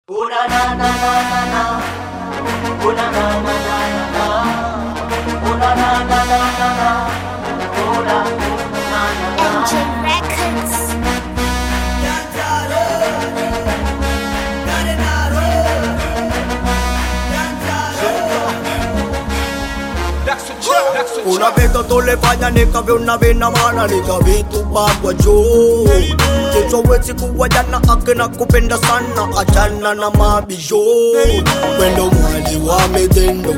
Una na na na na na. Una na na na na na. Una na na na na na. Una na na na. MJ Records. Una vez que tú le fallas nikabe unavina maana nikavitupagwa juu Kichowezi kuwajana akina kupenda sana achana na mabisho Wendo mwali wa mitendo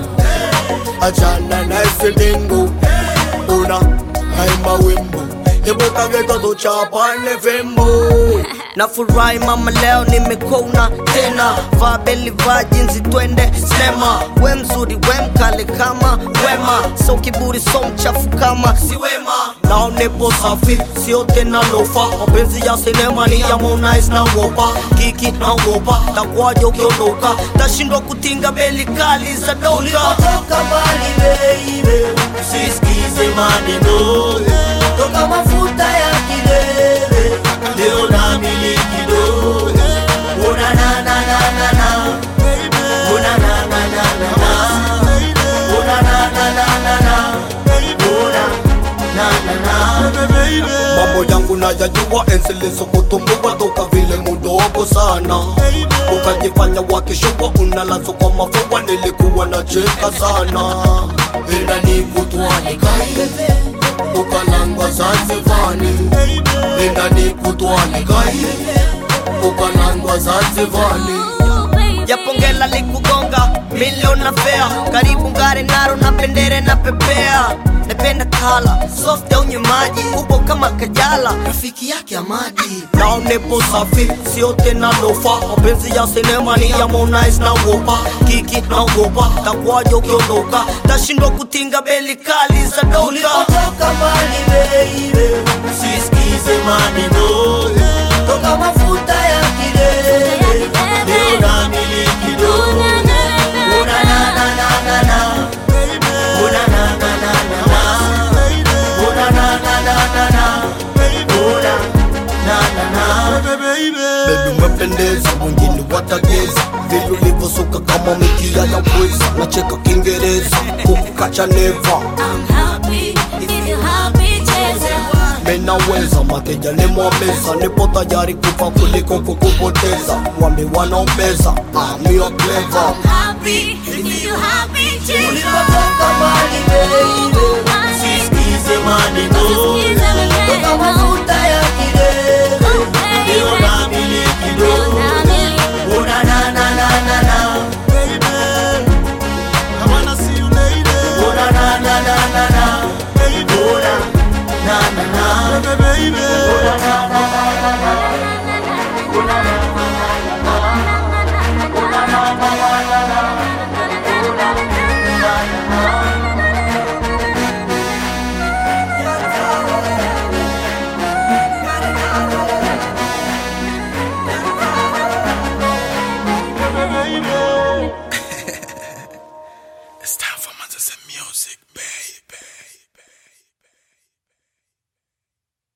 achana na isitingo Una haima wimbo Ibuka geto tuchapane fimbo Nafurahi mama leo nimekona tena Vaa beli vaa jinsi twende sinema We mzuri we mkale kama wema So kiburi so mchafu kama si wema Nao nipo safi sio tena lofa Mapenzi ya sinema ni ya Harmonize na wopa Kiki na wopa takwaje ukiondoka Tashindwa kutinga beli kali za doka Ulikotoka mbali baby, usisikize maneno toka mafuta ya kilele, leo namiliki do. Una na na na na na, una na na na na na, una na na na na na, una na na na. mambo yangu nayajua ensilizo kutumbua toka vile mudogo sana ukajifanya wakishua unalazo kwa mafua nilikuwa na cheka sana ila nikutwani kai ukalangwa zanzivani ila nikutwani kai ukalangwa zanzivani japongela likugonga milioni na fea karibu ngare naro na pendere na pepea napenda kala soft au maji upo kama kajala rafiki yake amadi nao nipo safi sio tena lofa mapenzi ya sinema ni ya Harmonize na wopa kiki na wopa takwaje ukiondoka tashindwa kutinga beli kali za doka Ulikotoka mbali baby, usisikize maneno toka mafuta ya kilele, leo namiliki do. Una na na na na na, una na na na na na, una na na na na na, una na na na. Baby umependeza, wengine watageza vile ulivyosuka kama mikia ya pweza, nacheka Kiingereza kukukacha neva I'm happy if you happy, cheza. menaweza mateja nimwameza, nipo tayari kufa kuliko kukupoteza. Wambi wanaombeza amio clever I'm happy if you happy, cheza. Ulikotoka mbali baby, usisikize maneno toka mafuta ya kilele, leo namiliki do. Una na na na na na, una na na na na na, una na na na, una na na na na na.